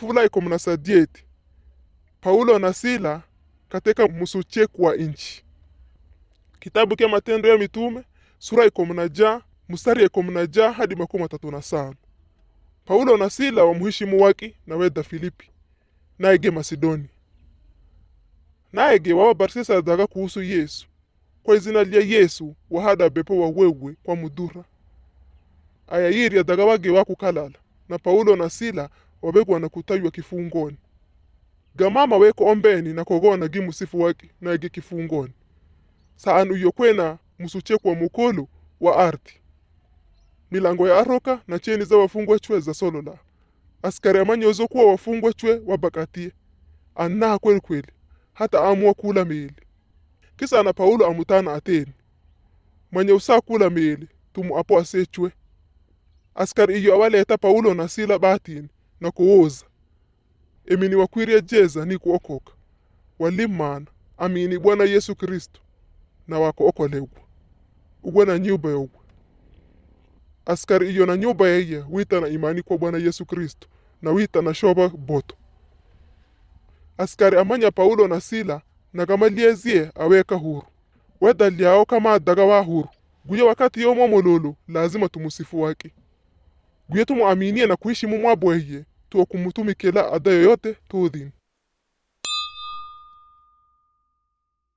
fula ikumi na sadieti paulo na sila katika musucheku wa inchi kitabu kya matendo ya mitume sura ikumi na ja mstari ya ikumi na ja hadi makumi matatu na sano paulo na sila wamuhishimu waki na weda filipi naege masidoni naege wawabarisisa daga kuhusu yesu kwa izina lya yesu wahada bepo wawewe kwa mudura aya yirya daga wage wakukalala na paulo na sila wabegwa na kutaywa kifungoni gamama weko ombeni na kogona gi musifu waki naege kifungoni saanu iyo kwena musucheku wa mukulu wa ardhi milango ya aroka na cheni za wafungwa chwe za solola askari amanyozo kuwa wafungwa chwe wabakatie annaha kweli kweli hata amua kula meli kisa na paulo amutana ateni mwenye usaa kula meli tumu apo asechwe askari iyo awaleta paulo na sila batini na kuwoza emini wakwirya jeza ni kuokoka walimana amini bwana yesu kristo na wakookolegwa ugwe na nyumba yogwe askari iyo na nyumba yeye wita na imani kwa bwana yesu kristo na wita na shoba boto askari amanya paulo na sila na kama liezie aweka huru weda lyao kama daga wa huru guye wakati yomo mololo lazima tumusifu wake guye tumuaminie na kuishi mumwabweye tuwa kumutumikila ada yoyote tudhini